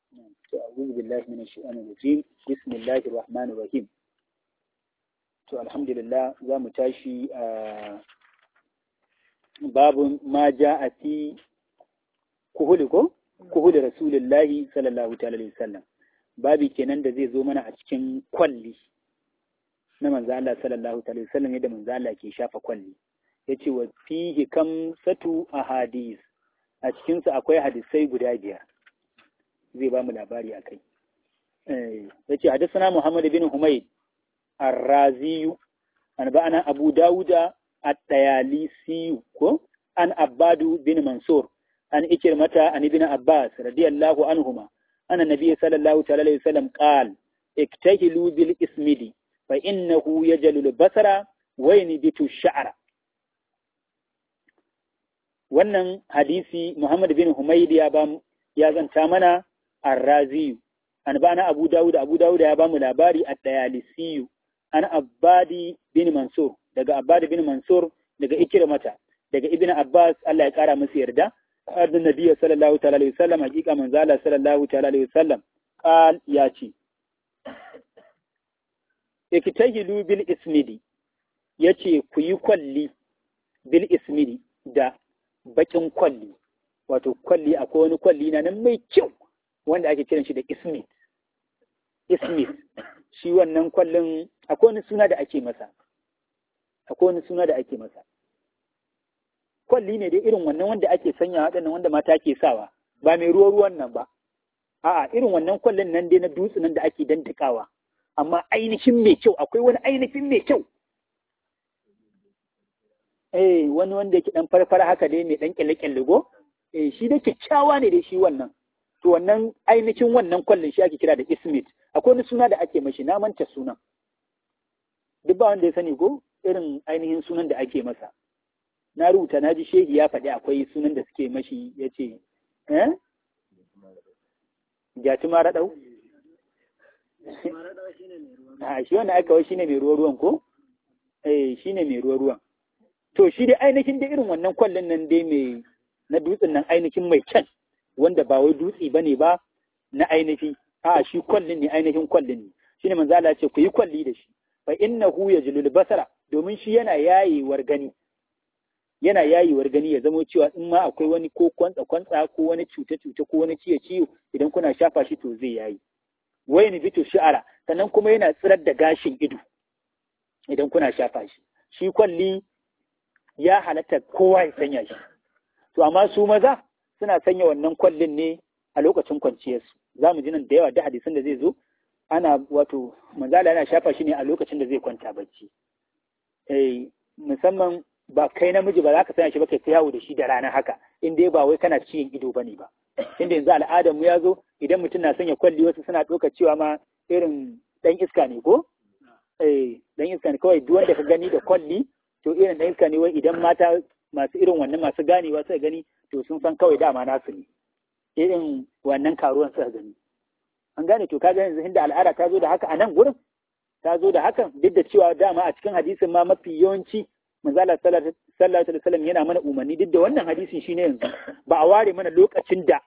أعوذ بالله من الشيطان الرجيم بسم الله الرحمن الرحيم to alhamdulillah za mu tashi a babu ma ja a fi kuhuli ko kuhuli rasulullahi sallallahu ta'ala alaihi wasallam babi kenan da zai zo mana a cikin kwalli na manzo Allah sallallahu ta'ala alaihi wasallam yadda manzo Allah ke shafa kwalli yace wa fihi kam satu ahadis a cikin su akwai hadisai guda biyar zai ba mu labari akai eh yace hadathana Muhammad bin Humayd الرازي أنبأنا أبو داود الطيالسي عن عباد بن منصور عن إكرمة عن ابن عباس رضي الله عنهما أن النبي صلى الله عليه وسلم قال اكتهلوا بالإسمد فإنه يجل البصر وينبت الشعر wannan hadisi Muhammad bin Humayd ya ba ya zanta mana Ar-Razi an bana Abu Dawud Abu Dawud ya ba mu labari at-Tayalisiyu an Abbadi bin Mansur daga Abbadi bin Mansur daga Ikrimata daga Ibn Abbas Allah ya kara masa yarda annabi Nabi sallallahu ta'ala alaihi wasallam hakika manzo Allah sallallahu ta'ala alaihi wasallam qal ya ce iktahilu bil ismidi yace ku yi kwalli bil ismidi da bakin kwalli wato kwalli akwai wani kwalli na nan mai kyau wanda ake kiran shi da ismid ismid shi wannan kwallon akwai wani suna da ake masa akwai wani suna da ake masa kwalli ne dai irin wannan wanda ake sanya waɗannan wanda mata ke sawa ba mai ruwa ruwan nan ba a'a irin wannan kwallon nan dai na dutse nan da ake dandakawa amma ainihin mai kyau akwai wani ainihin mai kyau eh wani wanda yake dan farfara haka dai mai dan kyalle kyalle go eh shi da kyakkyawa ne dai shi wannan to wannan ainihin wannan kwallon shi ake kira da ismit akwai wani suna da ake mashi na manta sunan duk ba wanda ya sani ko irin ainihin sunan da ake masa na rubuta na ji shehi ya faɗi akwai sunan da suke mashi ya ce eh jati ma raɗau a shi wannan aka wai shine mai ruwa ruwan ko eh shine mai ruwa ruwan to shi dai ainihin da irin wannan kwallon nan dai mai na dutsen nan ainihin mai kyan wanda ba wai dutse bane ba na ainihi a shi kwallin ne ainihin kwallin ne shine manzo Allah ce ku yi kwalli da shi fa innahu yajlul basara domin shi yana yayewar gani yana yayewar gani ya zamo cewa in ma akwai wani ko kwantsa kwantsa ko wani cuta cuta ko wani ciye ciwo idan kuna shafa shi to zai yayi wayin bitu shi'ara sannan kuma yana tsirar da gashin ido idan kuna shafa shi shi kwalli ya halatta kowa ya sanya shi to amma su maza suna sanya wannan kwallin ne a lokacin kwanciyarsu za mu ji nan da yawa da hadisan da zai zo ana wato manzala yana shafa shi ne a lokacin da zai kwanta bacci eh musamman ba kai namiji ba za ka sanya shi ba kai ta yawo da shi da rana haka in dai ba wai kana ciyin ido bane ba inda yanzu al'adar mu ya zo idan mutum na sanya kwalli wasu suna ɗauka cewa ma irin ɗan iska ne ko eh ɗan iska ne kawai duk wanda ka gani da kwalli to irin ɗan iska ne wai idan mata masu irin wannan masu ganewa suka gani to sun san kawai dama nasu ne irin wannan karuwan suka gani an gane to kaga yanzu inda al'ada ta zo da haka a nan gurin ta zo da hakan duk da cewa dama a cikin hadisin ma mafi yawanci manzala sallallahu alaihi wasallam yana mana umarni duk da wannan hadisin shine yanzu ba a ware mana lokacin da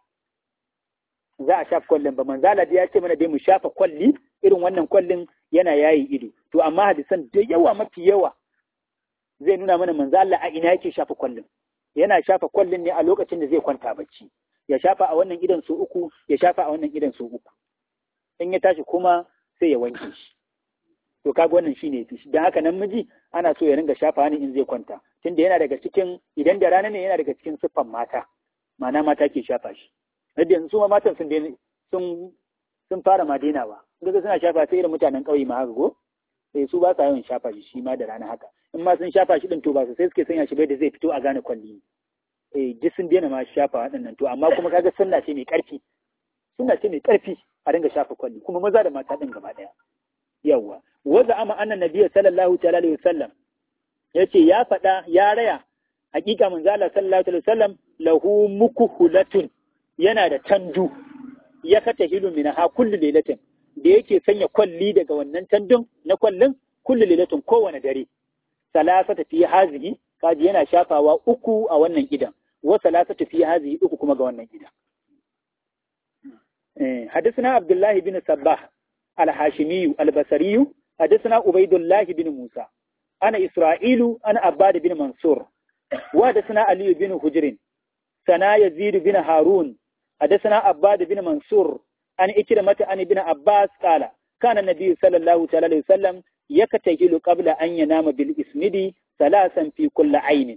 za a shafa kwallon ba manzala ya ce mana dai mu shafa kwalli irin wannan kwallin yana yayi ido to amma hadisan da yawa mafi yawa zai nuna mana manzo Allah a ina yake shafa kwallon yana shafa kwallon ne a lokacin da zai kwanta bacci ya shafa a wannan idan so uku ya shafa a wannan idan so uku in ya tashi kuma sai ya wanke shi to kaga wannan shine yafi dan haka nan miji ana so ya ringa shafa ne in zai kwanta tunda yana daga cikin idan da rana ne yana daga cikin siffan mata ma'ana mata ke shafa shi yadda yanzu ma matan sun sun sun fara ma dainawa kaga suna shafa sai irin mutanen ƙauye ma haka go sai su ba sa yawan shafa shi shi ma da rana haka in ma sun shafa shi din to ba su sai suke sanya shi bai da zai fito a gane kwalli eh duk sun daina ma shafa waɗannan to amma kuma kaga sunna ce mai ƙarfi sunna ce mai ƙarfi a dinga shafa kwalli kuma maza da mata din gaba ɗaya yawwa wanda ama annan nabiyyu sallallahu ta'ala alaihi wasallam yace ya faɗa ya raya hakika manzo Allah sallallahu alaihi wasallam lahu mukuhulatun yana da tandu ya kata hilu min ha kullu lailatin da yake sanya kwalli daga wannan tandun na kwallin kullu lailatin kowane dare salasata fi hazihi kaji yana shafawa uku a wannan gidan wa salasatu fi hazihi uku kuma ga wannan gidan حدثنا عبد الله بن صباح الهاشمي البصري حدثنا عبيد الله بن موسى أنا إسرائيل أنا عباد بن منصور وحدثنا علي بن حجر سنا يزيد بن هارون حدثنا عباد بن منصور أن إكرمة أن ابن عباس قال كان النبي صلى الله عليه وسلم يكتهل قبل أن ينام بالإسمد ثلاثا في كل عين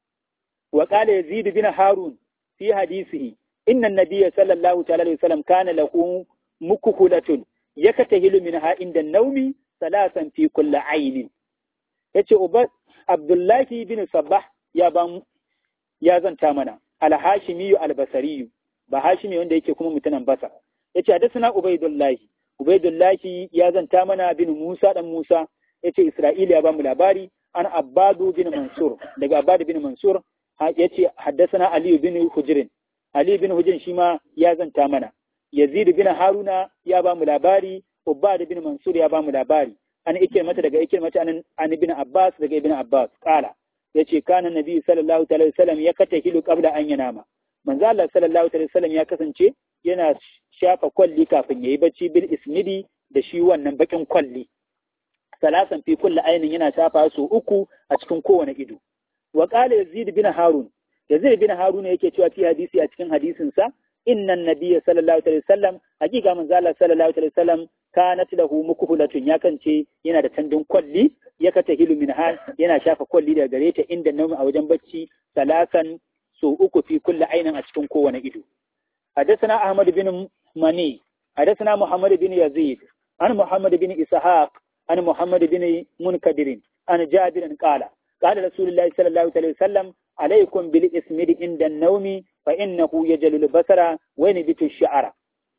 وقال يزيد بن هارون في حديثه إن النبي صلى الله عليه وسلم كان له مكهلة يكتهل منها عند النوم ثلاثا في كل عين yace uba Abdullahi bin Sabbah ya ban ya zanta mana al-Hashimi al-Basri ba Hashimi wanda yake kuma mutunan Basa yace hadathana Ubaidullahi Ubaidullahi ya zanta mana bin Musa dan Musa yace Isra'ila ya ba mu labari an Abbadu bin Mansur daga Abbadu bin Mansur yace haddathana Ali bin Hujrin Ali bin Hujrin shi ma ya zanta mana Yazid bin Haruna ya ba mu labari Ubbad bin Mansur ya ba mu labari an mata daga mata an an ibn Abbas daga ibn Abbas kala yace kana nabi sallallahu alaihi wasallam ya kata hilu qabla an yanama manzo Allah sallallahu alaihi wasallam ya kasance yana shafa kwalli kafin yayi bacci bil ismidi da shi wannan bakin kwalli salasan fi kulli ainin yana shafa su uku a cikin kowane ido wa qala yazid bin harun yazid bin harun yake cewa fi hadisi a cikin hadisin sa inna nabiyya sallallahu alaihi wasallam hakika manzo Allah sallallahu alaihi wasallam kanat lahu mukhulatun ya kance yana da tandun kwalli ya kata hilu min hal yana shafa kwalli daga gare ta inda naumi a wajen bacci salasan so uku fi kulli ainin a cikin kowane ido حدثنا أحمد بن مني حدثنا محمد بن يزيد عن محمد بن إسحاق عن محمد بن منكدر عن جابر قال قال رسول الله صلى الله عليه وسلم عليكم بالإسمد عند النوم فإنه يجل البصر وينبت الشعر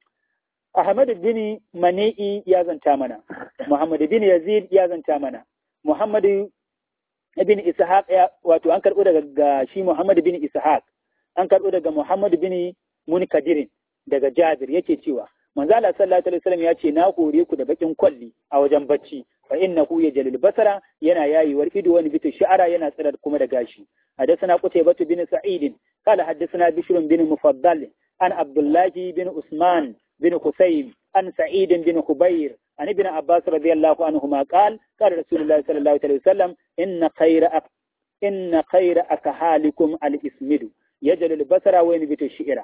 أحمد بن مني يا زنتامنا محمد بن يزيد يا زنتامنا محمد بن إسحاق wato an karɓo daga shi Muhammad bin Ishaq an karɓo daga Muhammad bin Munkadirin daga Jabir yake cewa manzo Allah sallallahu alaihi wasallam ya ce na hore ku da bakin kwalli a wajen bacci fa innahu yajalul basara yana yayiwar ido wani bitu sha'ara yana tsirar kuma da gashi hadathana qutaybah bin sa'id qala hadathana bishr bin mufaddal an abdullah bin usman bin husayn an sa'id bin khubayr an ibn abbas radiyallahu anhuma qala qala rasulullah sallallahu alaihi wasallam inna khayra inna khayra akahalikum al-ismidu yajalul basara wa yanbitu shi'ra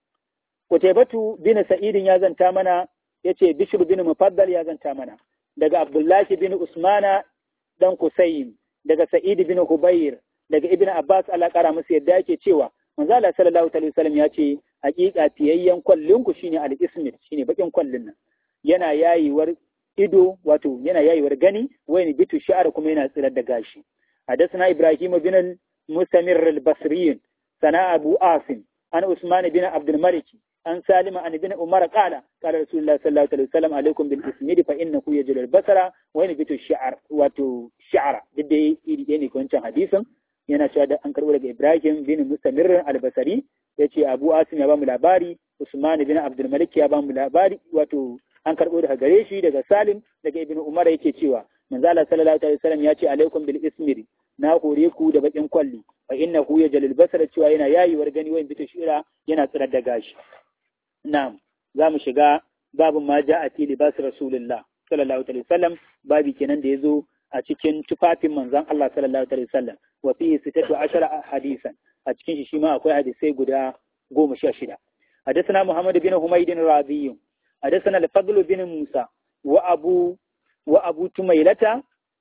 Kutaibatu bin Sa'idin ya zanta mana yace Bishr bin Mufaddal ya zanta mana daga Abdullahi bin Usmana dan Kusaym daga Sa'id bin Hubayr daga Ibn Abbas Allah kara musu yadda yake cewa manzo Allah sallallahu alaihi wasallam ya ce hakika fiyayyen kwallin ku shine al-ismit shine bakin kwallin nan yana yayiwar ido wato yana yayiwar gani wayni bitu sha'ar kuma yana tsirar da gashi حدثنا إبراهيم بن المستمر البصري سنا أبو آسم عن عثمان بن عبد الملك an salima an ibn umar qala qala rasulullah sallallahu alaihi wasallam alaikum bil ismidi fa innahu yajlu al basara wa yanbitu shi'r wato shi'ra duk da iri ɗaya ne wancan hadisin yana cewa da an karɓo daga ibrahim bin mustamir al basari yace abu asim ya ba mu labari usman bin abdul malik ya ba mu labari wato an karɓo daga gare shi daga salim daga ibn umar yake cewa manzo Allah sallallahu alaihi wasallam ya ce alaikum bil ismidi na hore ku da bakin kwalli fa innahu yajlu al basara cewa yana yayiwar gani wa yanbitu shi'ra yana tsirar da gashi Na'am, za mu shiga babu ma ja a fili basu Rasulullah sallallahu alaihi wasallam babi kenan da ya zo a cikin tufafin manzon Allah sallallahu alaihi wasallam wa fihi sitatu ashara hadisan a cikin shi shi ma akwai hadisai guda goma sha shida حدثنا محمد بن حميد الرازي حدثنا الفضل بن موسى وأبو وأبو تميلة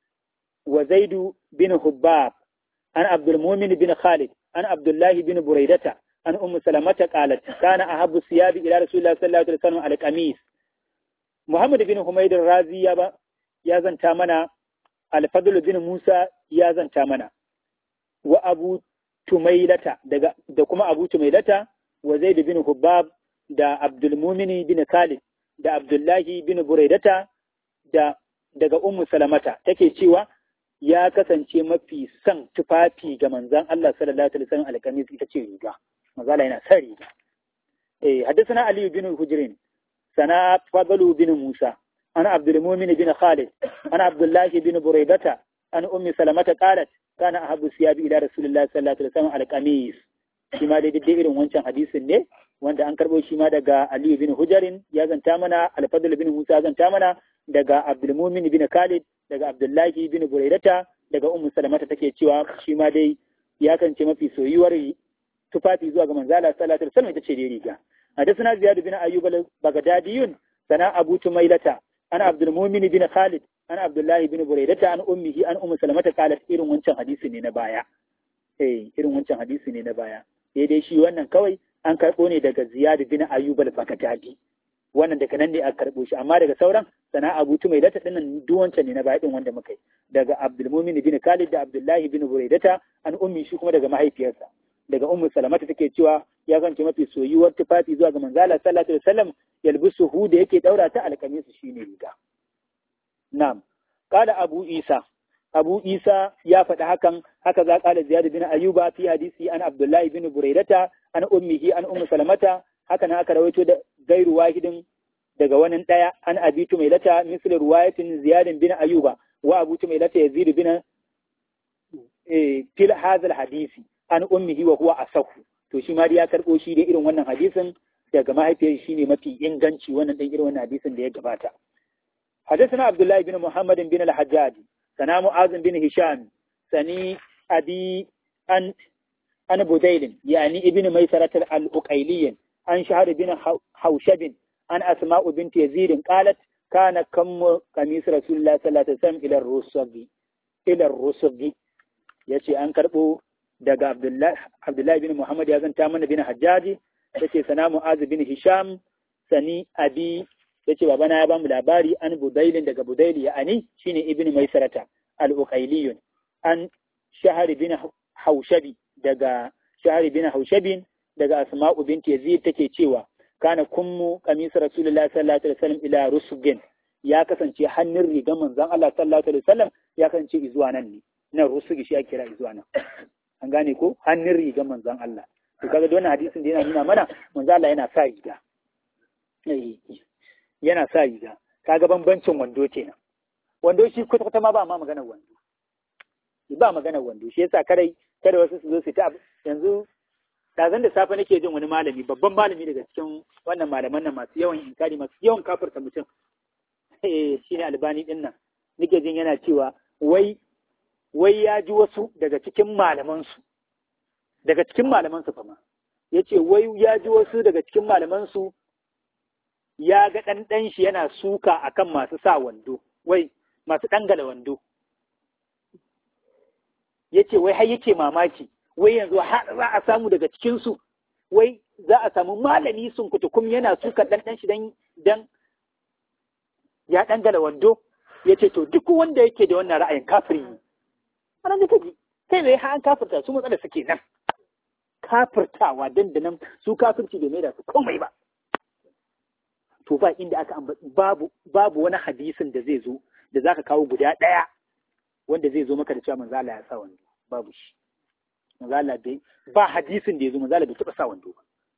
وزيد بن حباب عن عبد المؤمن بن خالد عن عبد الله بن بريدة عن أم سلمة قالت كان أحب الثياب إلى رسول الله صلى الله عليه وسلم على القميص محمد بن حميد الرازي يا يا زنتا منا الفضل بن موسى يا زنتا منا وأبو تميلة da kuma Abu Tumailata wa Zaid bin Hubbab da Abdul Mumin bin Khalid da Abdullahi bin Buraidata da daga Ummu Salamata take cewa ya kasance mafi son tufafi ga manzon Allah sallallahu alaihi wasallam alkamis ita ce riga mazala yana son riga eh haddathana Ali bin Hujrin sana Fadlu bin Musa ana Abdul Mumin bin Khalid ana Abdullah bin Buraidata an Ummi Salamata qalat kana ahabbu siyabi ila Rasulillah sallallahu alaihi wasallam alqamis shi ma dai irin wancan hadisin ne wanda an karbo shi ma daga Aliyu bin Hujarin ya zanta mana Al-Fadl bin Musa zanta mana daga Abdulmumin bin Khalid daga Abdullahi bin Buraidata daga Ummu Salamata take cewa shi ma dai ya kance mafi soyuwar tufafi zuwa ga manzala sallallahu alaihi wasallam ita ce dai riga حدثنا زياد بن أيوب البغدادي سنا أبو تميلة أنا عبد المؤمن بن خالد أنا عبد الله بن بريدة عن أمه أن أم سلمة قالت إيرن wancan hadisi ne na baya eh irin wancan hadisi ne na baya sai dai shi wannan kawai an karɓo ne daga Ziyad bin Ayyub al-Baghdadi wannan daga nan ne aka karɓo shi amma daga sauran sana Abu Tumailata din nan duk wancan ne na baya din wanda muka yi daga Abdul Mumin bin Khalid da Abdullahi bin Buraidata an ummi shi kuma daga mahaifiyarsa daga ummu salamata take cewa ya zance mafi soyuwar tufafi zuwa ga manzala sallallahu alaihi wasallam yalbisu hu da yake daura ta alkamisu shine riga na'am qala abu isa abu isa ya faɗi hakan haka za qala ziyad bin ayyuba fi hadisi an abdullahi bin buraidata an ummihi an ummu salamata haka na aka rawaito da gairu wahidin daga wani daya an abitu mai lata misli ruwayatin ziyad bin ayyuba wa abu mai lata yazid bin fil hadha hadisi an ummihi wa huwa asahu to shi ma ya karbo shi da irin wannan hadisin daga mahaifiyar shi ne mafi inganci wannan dan irin wannan hadisin da ya gabata حدثنا عبد الله بن محمد بن الحجاج سنا معاذ بن هشام سني أبي أن أن بديل يعني ابن ميسرة الأقيلي عن شهر بن حوشب عن أسماء بنت يزيد قالت كان كم قميص رسول الله صلى الله عليه وسلم إلى الرسغ إلى الرسغ يأتي أن كربو daga Abdullahi bin Muhammad ya zanta mana bin Hajjaji yace sana Mu'az bin Hisham sani abi yace babana ya bamu labari an Budailin daga Budaili ya ani shine Ibn Maisarata al-Uqailiyun an Shahar bin Haushabi daga Shahar bin Haushabin daga Asma'u binti Yazid take cewa kana kummu qamis Rasulullahi sallallahu alaihi wasallam ila rusugin ya kasance hannun rigar manzon Allah sallallahu alaihi wasallam ya kasance izuwa nan ne nan rusugi shi ake kira izuwa nan an gane ko hannun rigar manzon Allah to kaga wannan hadisin da yana nuna mana manzon Allah yana sa riga yana sa riga kaga bambancin wando kenan wando shi kwata kwata ma ba ma maganar wando ba maganar wando shi yasa kadai kada wasu su zo su ta yanzu dazan da safe nake jin wani malami babban malami daga cikin wannan malaman nan masu yawan inkari masu yawan kafirta mutum eh shine albani din nan nake jin yana cewa wai wai ya ji wasu daga cikin malamansu, daga cikin malamansu fama, ya ce wai ya ji wasu daga cikin malamansu ya ga ɗanɗan shi yana suka akan masu sa wando, wai masu ɗangala wando. Ya ce wai har yake mamaki, wai yanzu har za a samu daga cikinsu, wai za a samu malami sun kutukum yana suka ɗanɗan shi dan ya ɗangala wando, ya ce to duk wanda yake da wannan ra'ayin kafiri ne. wannan da kaji kai ne ha an kafirta su matsalar suke nan kafirtawa dandanan su kafirci bai maida su komai ba to ba inda aka babu babu wani hadisin da zai zo da zaka kawo guda ɗaya wanda zai zo maka da cewa manzo Allah ya sa wando babu shi manzo Allah bai ba hadisin da ya zo manzo Allah bai taɓa sa wando ba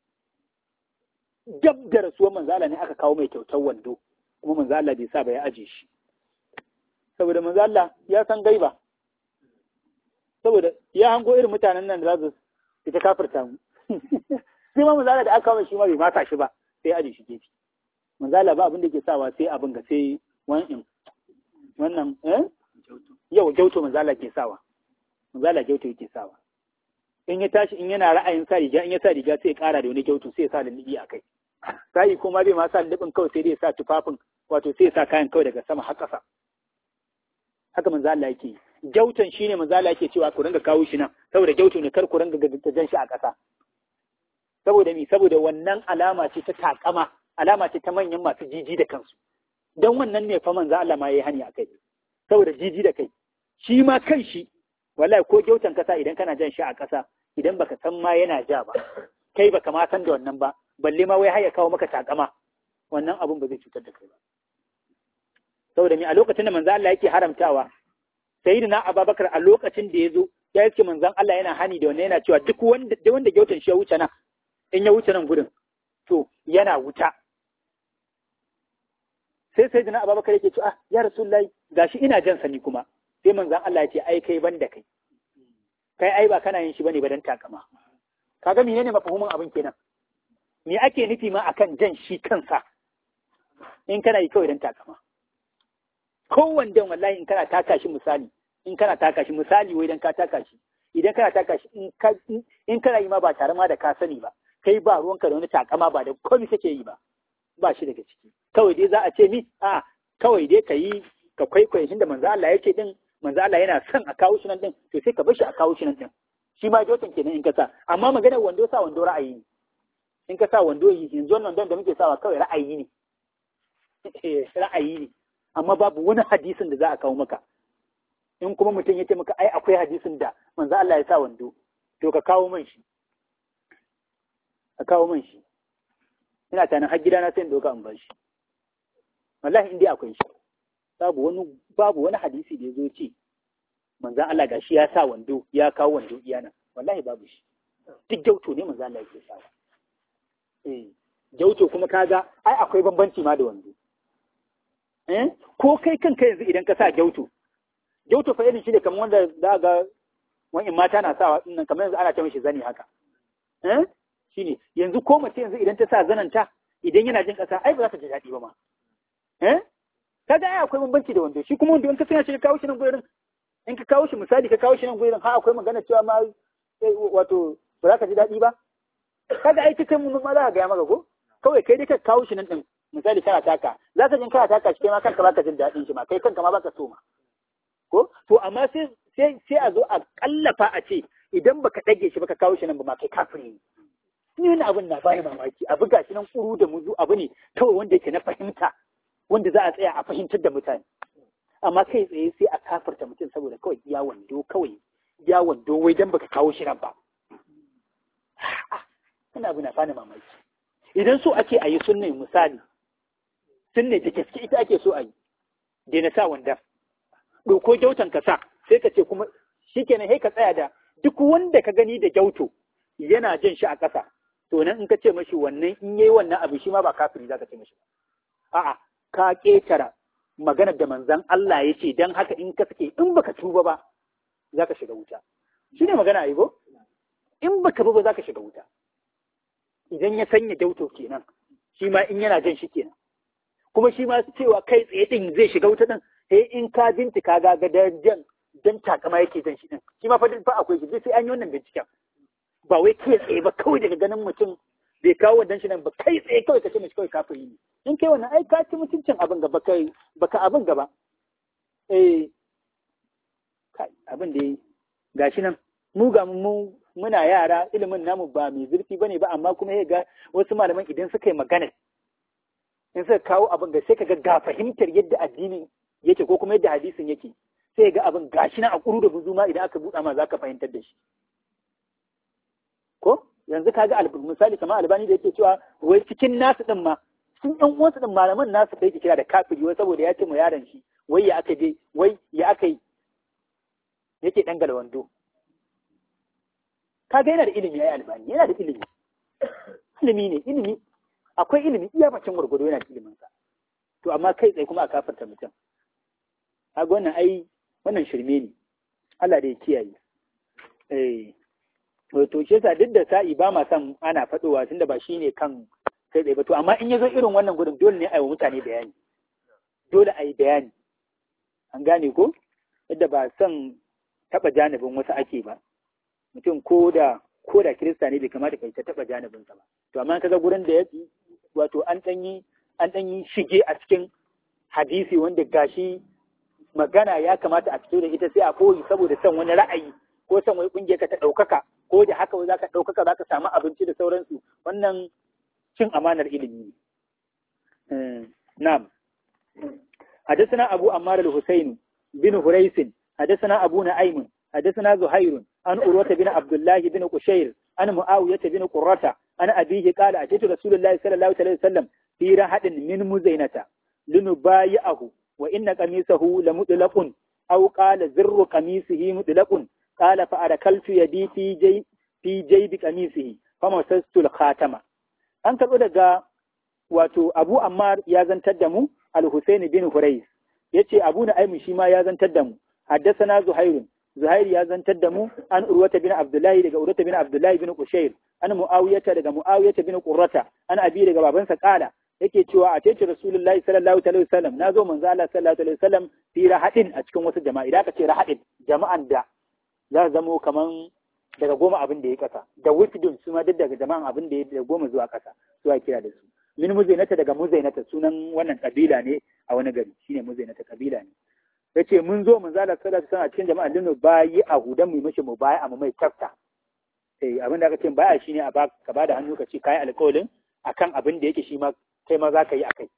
dab da rasuwar manzo Allah ne aka kawo mai kyautar wando kuma manzo Allah bai sa ba ya aje shi saboda manzo Allah ya san gaiba saboda ya hango irin mutanen nan da za su ita kafirta mu sai ma manzala da aka kawo shi ma bai mata shi ba sai aje shi gefe manzala ba abin da ke sawa sai abin ga sai wannan wannan eh yau gyauto manzala ke sawa manzala gyauto yake sawa in ya tashi in yana ra'ayin sa riga in ya sa riga sai ya kara da wani gyauto sai ya sa lullubi a kai sai kuma bai ma sa lullubin kawai sai dai ya sa tufafin wato sai ya sa kayan kawai daga sama har ƙasa haka manzo Allah yake yi gyautan shine manzo Allah yake cewa ku ringa kawo shi nan saboda gyautu ne kar ku ringa ga jan shi a ƙasa saboda mi saboda wannan alama ce ta takama alama ce ta manyan masu jiji da kansu don wannan ne fa manzo Allah ma yayi hani a kai saboda jiji da kai shi ma kan shi wallahi ko gyautan kasa idan kana jan shi a ƙasa idan baka san ma yana ja ba kai baka ma san da wannan ba balle ma wai har ya kawo maka takama wannan abun ba zai cutar da kai ba saboda mi a lokacin da manzo Allah yake haramtawa sayyidina Abubakar a lokacin da ya zo ya yake manzon Allah yana hani da wannan yana cewa duk wanda da wanda gyautan shi ya wuce nan in ya wuce nan gurin to yana wuta sai sayyidina Abubakar yake cewa ah ya rasulullahi gashi ina jan sani kuma sai manzon Allah ya ce ai kai banda kai kai ai ba kana yin shi bane ba dan takama kaga menene mafahimin abin kenan me ake nufi ma akan jan shi kansa in kana yi kawai don takama kowanne wallahi in kana taka shi misali in kana taka shi misali wai dan ka taka shi idan kana taka shi in kana yi ma ba tare ma da ka sani ba kai ba ruwanka da wani takama ba da komai kake yi ba ba shi daga ciki kawai dai za a ce mi a kawai dai ka yi ka kwaikwaye shi da manzo Allah yake din manzo Allah yana son a kawo shi nan din to sai ka bar shi a kawo shi nan din shi ma jotan kenan in ka sa amma maganar wando sa wando ra'ayi ne in ka sa wando yanzu wannan wandon da muke sawa kawai ra'ayi ne ra'ayi ne amma babu wani hadisin da za a kawo maka in kuma mutum ya ce maka ai akwai hadisin da manzo Allah ya sa wando to ka kawo man shi ka kawo man shi ina tanin har gidana sai in doka in bar shi wallahi in dai akwai shi babu wani babu wani hadisi da ya zo ce manzo Allah gashi ya sa wando ya kawo wando iyana wallahi babu shi duk gyauto ne manzo Allah yake sawa eh gyauto kuma kaga ai akwai bambanci ma da wando eh ko kai kanka yanzu idan ka sa gyauto gyauto fa irin shi ne kamar wanda za ga wani mata na sawa din kamar yanzu ana ce mishi zani haka eh shine yanzu ko mace yanzu idan ta sa zananta idan yana jin kasa ai ba za ta ji daɗi ba ma eh kaga ai akwai bambanci da wando shi kuma wando in ka sanya shi ka kawo shi nan gurin in ka kawo shi misali ka kawo shi nan gurin ha akwai magana cewa ma wato ba za ka ji daɗi ba kaga ai cikin mun ma za ka gaya maka ko kawai kai dai ka kawo shi nan din misali kana taka za ka jin kana taka shi kai ma kanka baka jin daɗin shi ma kai kanka ma baka so ma ko to amma sai sai sai a zo a kallafa a ce idan baka dage shi baka kawo shi nan ba ma kai kafiri ne ni wani abin na bani mamaki abu gashi nan kuru da muzu abu ne kawai wanda yake na fahimta wanda za a tsaya a fahimtar da mutane amma kai tsaye sai a kafarta mutum saboda kawai ya wando kawai ya wando wai dan baka kawo shi nan ba ina abu na bani mamaki idan so ake a yi sunne misali sunne da gaske ita ake so a yi daina sa wanda ɗauko gyautan ka sa sai ka ce kuma shikenan sai ka tsaya da duk wanda ka gani da gyauto yana jin shi a ƙasa to nan in ka ce mashi wannan in yayi wannan abu shi ma ba kafiri za ka ce mashi a'a ka ƙetara maganar da manzon Allah ya ce dan haka in ka sake in baka tuba ba za ka shiga wuta shi ne magana a go in baka bi ba za ka shiga wuta idan ya sanya gyauto kenan shi ma in yana jan shi kenan kuma shi ma cewa kai tsaye din zai shiga wuta din sai in ka bincika ga ga jan dan takama yake jan shi din shi ma fa fa akwai shi sai an yi wannan binciken ba wai kai tsaye ba kawai daga ganin mutum bai kawo wannan shi nan ba kai tsaye kawai ka ce mishi kawai kafiri ne in kai wannan ai ka ci mutuncin abin gaba kai baka abin gaba eh kai abin da gashi nan mu ga mu muna yara ilimin namu ba mai zurfi bane ba amma kuma ya ga wasu malaman idan suka yi magana in suka kawo abin ga sai ka ga ga fahimtar yadda addinin yake ko kuma yadda hadisin yake sai ga abin gashi nan a kuru da buzuma idan aka buɗa ma zaka fahimtar da shi ko yanzu kaga misali kamar albani da yake cewa wai cikin nasu din ma cikin ɗan uwansu din malaman nasu da yake kira da kafiri wai saboda ya ce mu yaron shi wai ya aka je wai ya aka yi yake dangala wando kaga yana da ilimi yayi albani yana da ilimi ilimi ne ilimi akwai ilimi iya bacin gurgudu yana da ilimin sa to amma kai tsaye kuma a kafarta mutum kaga wannan ai wannan shirme ne Allah da ya kiyaye eh to shi yasa duk da sa'i ba ma san ana faɗowa tunda ba shi ne kan kai tsaye ba to amma in ya zo irin wannan gudun dole ne a yi wa mutane bayani dole a yi bayani an gane ko yadda ba son taɓa janibin wasu ake ba mutum ko da ko da kirista ne bai kamata kai ta taɓa janibinsa ba to amma kaga gurin da ya wato an ɗan yi an ɗan yi shige a cikin hadisi wanda gashi magana ya kamata a fito da ita sai a koyi saboda son wani ra'ayi ko son wai kungiyar ka ta ɗaukaka ko da haka wai zaka ɗaukaka zaka samu abinci da sauransu wannan cin amanar ilimi ne na'am حدثنا أبو أمار الحسين بن هريس حدثنا أبو نعيم حدثنا زهير عن أروة بن عبد الله بن قشير عن معاوية بن قرة عن أبيه قال أتيت رسول الله صلى الله عليه وسلم في راحة من مزينة لنبايعه وإن قميصه لمطلق أو قال زر قميصه مطلق قال فأركلت يدي في جيب في جيب قميصه فمسست الخاتم an karɓo daga wato Abu Ammar ya zantar da mu Al-Husayn bin Hurais yace Abu Nu'aym shi ma ya zantar da mu haddathana Zuhair Zuhair ya zantar da mu an Urwata bin Abdullahi daga Urwata bin Abdullahi bin Qushayr an Muawiyata daga Muawiyata bin Qurrata an abi daga babansa kala yake cewa a tece rasulullahi sallallahu alaihi wasallam na zo manzo Allah sallallahu alaihi wasallam fi rahadin a cikin wasu jama'a idan aka ce rahadin jama'an da za su zamo kaman daga goma abin da ya kasa da wifdun su ma duk daga jama'an abin da ya da goma zuwa kasa su a kira da su min muzainata daga muzainata sunan wannan kabila ne a wani gari shine muzainata kabila ne yace mun zo manzo Allah sallallahu alaihi wasallam a cikin jama'a dinu bayi a hudan mu mishi mu bayi a mu mai tafta eh abin da aka ce baya shine a ba ka bada hannu ka ce kai alƙawarin akan abin da yake shi ma kai ma za ka yi akai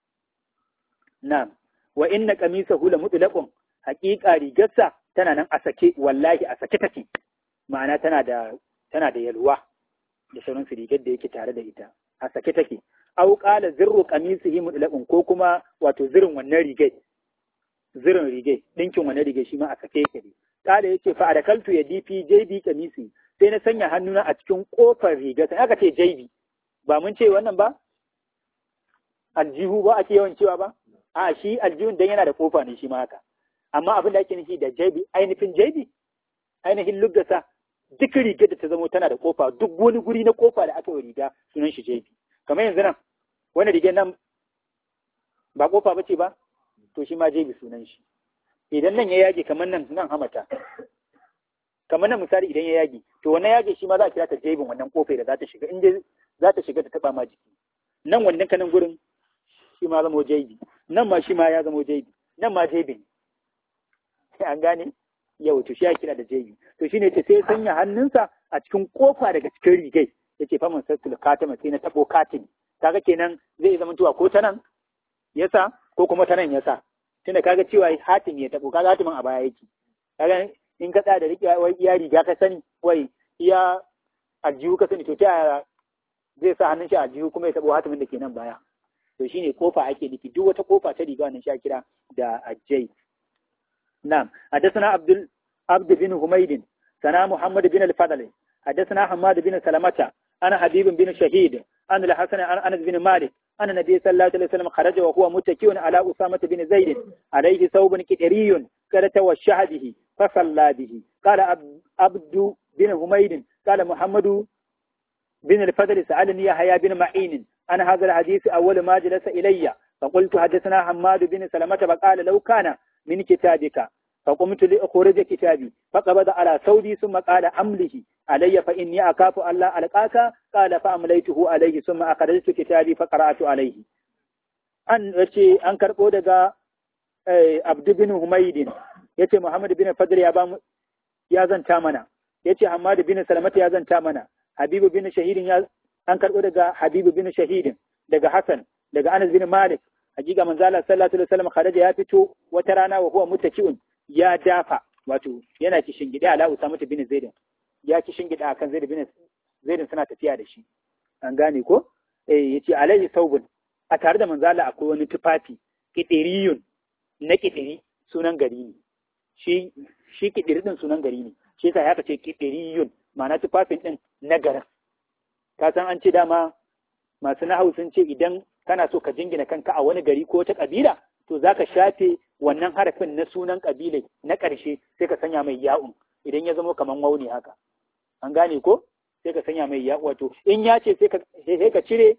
na'am wa inna qamisahu la mutlaqun haqiqa rigarsa tana nan a sake wallahi a sake take ma'ana tana da tana da yalwa da sauran su rigar da yake tare da ita a sake take aw qala zirru qamisihi mutlaqun ko kuma wato zirin wannan rigai zirin rigai dinkin wannan rigai shi ma a sake yake ne kala yace fa adakaltu yadi fi jaybi qamisi sai na sanya hannuna a cikin kofar rigar sai aka ce jaybi ba mun ce wannan ba aljihu ba ake yawan cewa ba a shi aljihun dan yana da kofa ne shi ma haka amma abin da ake nufi da jaibi ainihin jaibi ainihin luggasa duk rigar da ta zamo tana da kofa duk wani guri na kofa da aka yi riga sunan shi jaibi kamar yanzu nan wani rigar nan ba kofa ba ce ba to shi ma jaibi sunan shi idan nan ya yage kamar nan nan hamata kamar nan misali idan ya yage to wannan yage shi ma za a kira ta jaibin wannan kofai da za ta shiga in dai za ta shiga ta taba ma jiki nan wannan kanan gurin shi ma zamo jaibi nan ma shi ma ya zamo jaibi nan ma jaibi ne an gane yau to shi ya kira da jaibi to shine ce sai sanya hannunsa a cikin kofa daga cikin rigai yace fa man sattul katama sai na tabo katin kaga kenan zai zama tuwa ko ta nan yasa ko kuma ta nan yasa tunda kaga cewa hatim ya tabo kaga hatimin a baya yake kaga in ka tsaya da riƙe wai iya riga ka sani wai iya aljihu ka sani to ta zai sa hannun shi a aljihu kuma ya tabo hatimin da ke nan baya to shine kofa ake nufi duk wata kofa ta riga wannan sha kira da ajjai na'am hadathana abdul abd bin humayd sana muhammad bin al-fadl hadathana hamad bin salamata ana habib bin shahid an al-hasan an anas bin malik أن النبي صلى الله عليه وسلم خرج وهو متكئ على أسامة بن زيد عليه ثوب كدري قال توشح به فصلى به قال عبد بن حميد قال محمد بن الفضل سألني يحيى بن معين عن هذا الحديث أول ما جلس إلي فقلت حدثنا حماد بن سلمة فقال لو كان من كتابك فقمت لأخرج كتابي فقبض على ثوبي ثم قال أمله علي فإني أخاف ألا ألقاك قال فأمليته عليه ثم أخرجت كتابي فقرأت عليه أن يتي أن كربو دغا عبد بن حميد يتي محمد بن فضل يا بام يا زنتا منا يتي حماد بن سلمة يا زنتا منا حبيب بن شهيد يا an karɓo daga Habibu bin Shahidin daga Hassan daga Anas bin Malik hakika manzo Allah sallallahu alaihi wasallam kharaja ya fito wata rana wa huwa mutaki'un ya dafa wato yana kishin gida ala Usama bin Zaid ya kishin gida akan Zaid bin Zaid suna tafiya da shi an gane ko eh yace alaihi saubun a tare da manzo Allah akwai wani tufafi kidiriyun na kidiri sunan gari ne shi shi kidiri din sunan gari ne shi yasa ya ce kidiriyun ma'ana tufafin din na garin ka san an ce dama masu nahau sun ce idan kana so ka jingina kanka a wani gari ko ta kabila to za ka shafe wannan harafin na sunan kabilai na ƙarshe sai ka sanya mai ya'un idan ya zama kamar wauni haka an gane ko sai ka sanya mai ya'u wato in ya ce sai ka cire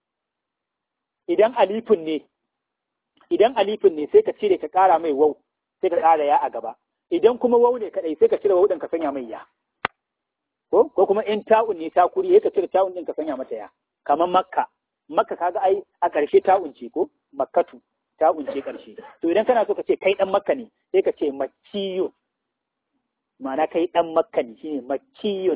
idan alifin ne idan alifin ne sai ka cire ka ƙara mai wau sai ka ƙara ya a gaba idan kuma wau ne kaɗai sai ka cire wau ɗin ka sanya mai ya ko ko kuma in ta'un ne ta kuri ka cire ta'un din ka sanya mata ya kamar makka makka kaga ai a ƙarshe ta'un ce ko makkatu ta'un ce ƙarshe to idan kana so ka ce kai dan makka ne sai ka ce makkiyun ma'ana kai dan makka ne shine makkiyun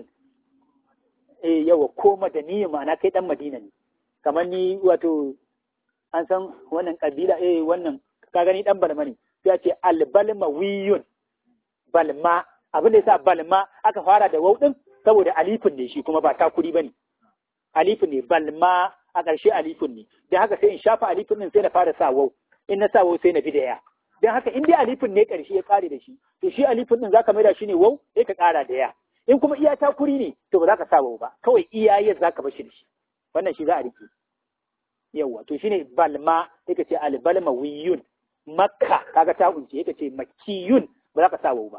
eh yawa ko madaniyin ma'ana kai dan madina ne kamar ni wato an san wannan kabila eh wannan ka gani dan balma ne sai a ce albalmawiyun balma abin da yasa balma aka fara da wau din saboda alifin ne shi kuma ba takuri bane alifin ne balma a ƙarshe alifin ne dan haka sai in shafa alifin din sai na fara sa wau in na sa wau sai na bi da ya dan haka in dai alifin ne ƙarshe ya kare da shi to shi alifin din zaka maida shi ne wau sai ka ƙara da ya in kuma iya takuri ne to ba za ka sa wau ba kawai iya ya zaka bar shi da shi wannan shi za a rike yawa to shine balma sai ka ce albalmawiyun makka kaga ta unce ka ce makkiyun ba za ka sa wau ba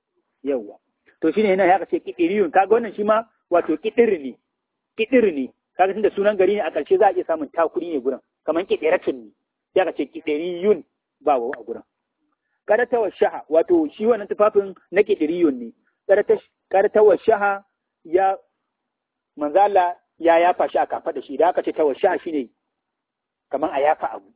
yawa to shine yana ya ce kidiriyun kaga wannan shi ma wato kidiri ne kidiri ne kaga tunda sunan gari ne a ƙarshe za a iya samun takuri ne gurin kamar kiɗeratun ne sai aka ce kiɗeriyun ba wa a gurin karata wa shaha wato shi wannan tufafin na kiɗeriyun ne karata wa shaha ya manzala ya yafa shi a kafa da shi da aka ce ta wa shaha shine kamar a yafa abu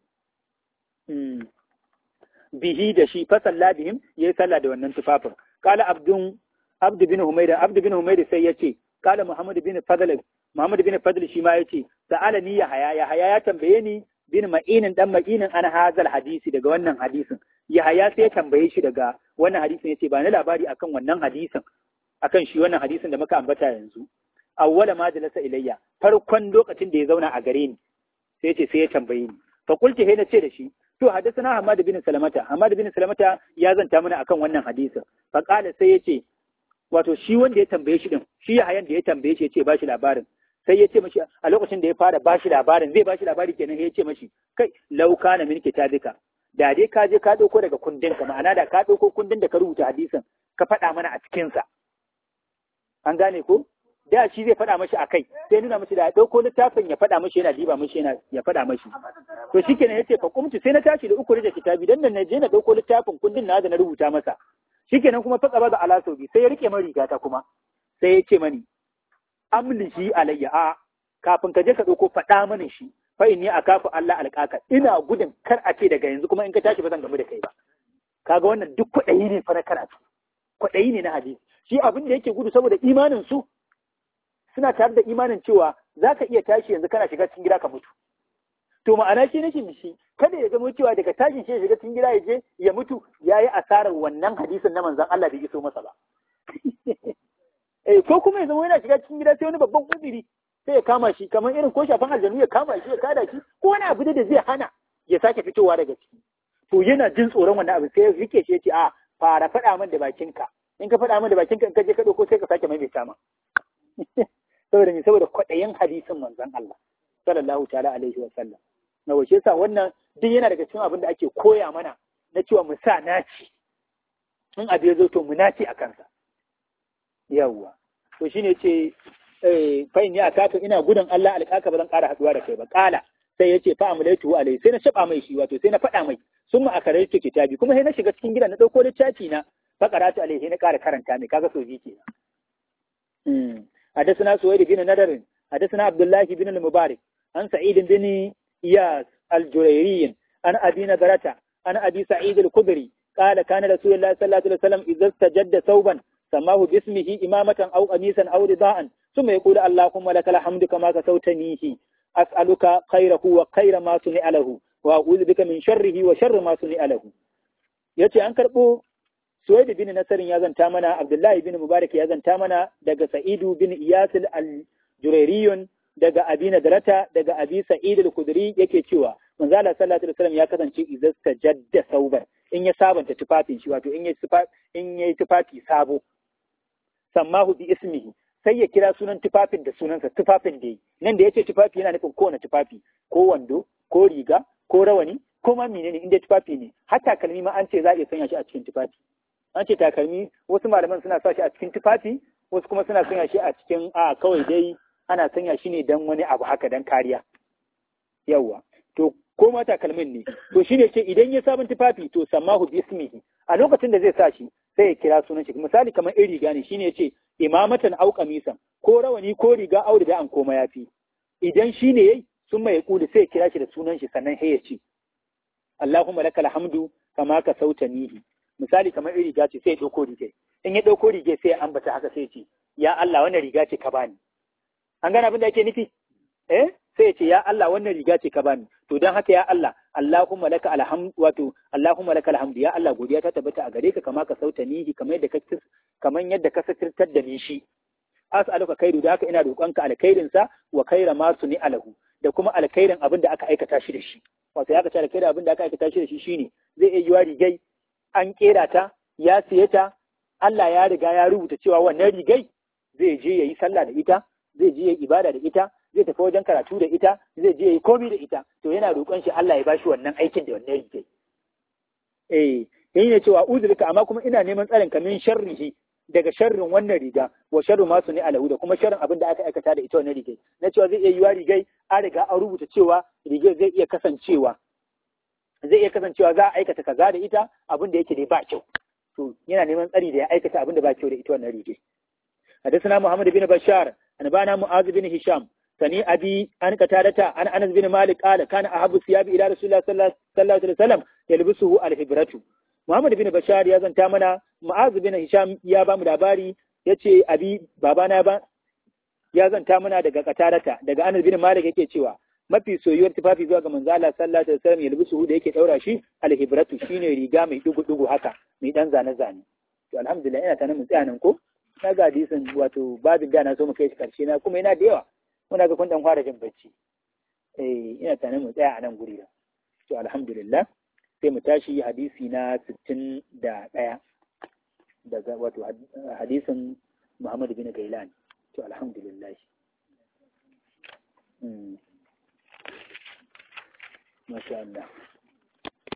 bihi da shi fa salla bihim yayi sallah da wannan tufafin kala abdun abdu bin humayda abdu bin humayda sai yace kala muhammad bin fadl muhammad bin fadl shi ma yace sa'ala ni ya haya ya haya ya tambaye ni bin ma'inin dan ma'inin an hazal hadisi daga wannan hadisin ya haya sai ya tambaye shi daga wannan hadisin yace ba ni labari akan wannan hadisin akan shi wannan hadisin da muka ambata yanzu awwala ma jalasa ilayya farkon lokacin da ya zauna a gare ni sai yace sai ya tambaye ni fa qulti he na ce da shi to hadisana Hamad bin Salamata Hamad bin Salamata ya zanta mana akan wannan hadisin fa qala sai yace wato shi wanda ya tambaye shi din shi ya hayan da ya tambaye shi yace ba shi labarin sai ya ce mashi a lokacin da ya fara ba shi labarin zai ba shi labari kenan ya ce mashi kai lau kana min kitabika da dai ka je ka dauko daga kundin ka ma'ana da ka dauko kundin da ka rubuta hadisin ka faɗa mana a cikin sa an gane ko da shi zai faɗa mashi a kai sai nuna mashi da ya ɗauko littafin ya faɗa mashi yana diba mashi yana ya faɗa mashi to shi kenan ya ce fa kumtu sai na tashi da uku da kitabi dan nan na je na ɗauko littafin kundin na da na rubuta masa shi kenan kuma fatsa baza ala sauki sai ya rike min rigata kuma sai ya ce mani amlihi alayya a kafin ka je ka ɗauko faɗa mani shi fa inni akafu Allah alƙaka ina gudun kar a ce daga yanzu kuma in ka tashi ba zan gamu da kai ba kaga wannan duk kwaɗayi ne fa na karatu kwaɗayi ne na hadisi shi abin da yake gudu saboda imanin su suna tare da imanin cewa za ka iya tashi yanzu kana shiga cikin gida ka mutu. To ma'ana shi nake shi kada ya zama cewa daga tashin shi ya shiga cikin gida ya je ya mutu ya yi asarar wannan hadisin na manzan Allah bai iso masa ba. Eh ko kuma ya zama yana shiga cikin gida sai wani babban kudiri sai ya kama shi kamar irin ko shafan aljanu ya kama shi ya kada shi ko wani abu da zai hana ya sake fitowa daga ciki. To yana jin tsoron wannan abu sai ya rike shi ya ce a fara faɗa min da bakinka. In ka faɗa min da bakinka in ka je ka ɗauko sai ka sake maimaita ma. saboda me saboda kwaɗayin hadisin manzon Allah sallallahu ta'ala alaihi wa sallam na wace sa wannan duk yana daga cikin abin da ake koya mana na cewa mu sa naci in abu ya zo to mu naci a kansa yawwa to shine ce fa in ya kafa ina gudun Allah alƙaka ba zan ƙara haɗuwa da kai ba ƙala sai ya ce fa amlaitu alai sai na shaba mai shi wato sai na faɗa mai sun ma akarai ke kitabi kuma sai na shiga cikin gidan na ɗauko littafi na fa qaratu alai sai na ƙara karanta mai kaga soji kenan حدثنا سويد بن ندر حدثنا عبد الله بن المبارك عن سعيد بن إياس الجريري عن أبي نذرة عن أبي سعيد الخدري قال كان رسول الله صلى الله عليه وسلم إذا استجد ثوبا سماه باسمه إمامة أو قميصا أو رداء ثم يقول اللهم لك الحمد كما كسوتنيه أسألك خيره وخير ما صنع له وأعوذ بك من شره وشر ما صنع له yace an karɓo Suwaid bin Nasarin ya zanta mana, Abdullahi bin Mubarak ya zanta mana daga Sa'idu bin Iyasil al-Jurairiyun daga Abi Nadarata daga Abi Sa'id al-Kudri yake cewa manzo Allah sallallahu alaihi wasallam ya kasance idan jadda saubar in ya sabanta tufafin shi wato in ya in ya tufafi sabo sammahu bi ismihi sai ya kira sunan tufafin da sunansa tufafin da yi nan da yace tufafi yana nufin kowane tufafi ko wando ko riga ko rawani ko ma menene inda tufafi ne hatta kalmi ma an ce za a iya sanya shi a cikin tufafi an ce takalmi wasu malaman suna sa shi a cikin tufafi wasu kuma suna sanya shi a cikin a kawai dai ana sanya shi ne don wani abu haka don kariya yawwa to ko ma takalmin ne to shine ce idan ya sabon tufafi to samahu bismihi a lokacin da zai sa shi sai ya kira sunan shi misali kamar in riga ne shine yace imamatan au qamisan ko rawani ko riga au da an koma yafi idan shine yayi sun mai kuli sai ya kira shi da sunan shi sannan sai ya ce Allahumma lakal hamdu kama ka sautanihi misali kamar irin riga ce sai ya ɗauko riga in ya ɗauko riga sai ya ambata haka sai ce ya Allah wannan riga ce ka bani an gane abin da yake nufi eh sai ya ce ya Allah wannan riga ce ka bani to dan haka ya Allah Allahumma laka alhamdu wato Allahumma laka alhamdu ya Allah godiya ta tabbata a gare ka kama ka sauta nihi kamar yadda ka kamar yadda ka satirtar da ni shi as'aluka khairu da haka ina roƙonka alkhairin sa wa khaira ma suni alahu da kuma alkhairin abin da aka aikata shi da shi wato ya ka ce alkhairin abin da aka aikata shi da shi shine zai iya yiwa rigai an kera ta ya siye ta Allah ya riga ya rubuta cewa wannan rigai zai je ya yi sallah da ita zai je ya yi ibada da ita zai tafi wajen karatu da ita zai je ya yi komi da ita to yana roƙon shi Allah ya bashi wannan aikin da wannan rigai eh yayin ne cewa uzurka amma kuma ina neman tsarin ka min sharrihi daga sharrin wannan riga wa sharru masu ne alahu da kuma sharrin abin da aka aikata da ita wannan rigai na cewa zai iya yiwa rigai an riga an rubuta cewa rigai zai iya kasancewa zai iya kasancewa za a aikata kaza da ita abin da yake dai ba kyau to yana neman tsari da ya aikata abin da ba kyau da ita wannan rigai حدثنا محمد بن بشار أنبانا معاذ بن هشام سني أبي أن قتادة أن أنس بن مالك قال كان أحب الثياب إلى رسول الله صلى الله عليه وسلم يلبسه الهبرة محمد بن بشار يا زنتا منا معاذ بن هشام يا با mu labari yace abi babana ba ya zanta mana daga qatarata daga Anas bin Malik yake cewa mafi soyuwar tufafi zuwa ga manzo Allah sallallahu alaihi wasallam yalbisu da yake daura shi alhibratu shine riga mai dugu dugu haka mai dan zane zane to alhamdulillah ina tana mun tsaya nan ko na ga hadisin wato babin da na so mu kai shi karshe na kuma yana da yawa muna ga kun dan fara jin bacci eh ina tana mu tsaya a nan guri da to alhamdulillah sai mu tashi hadisi na 61 daga wato hadisin Muhammad bin Gailan to alhamdulillah mm. masha Allah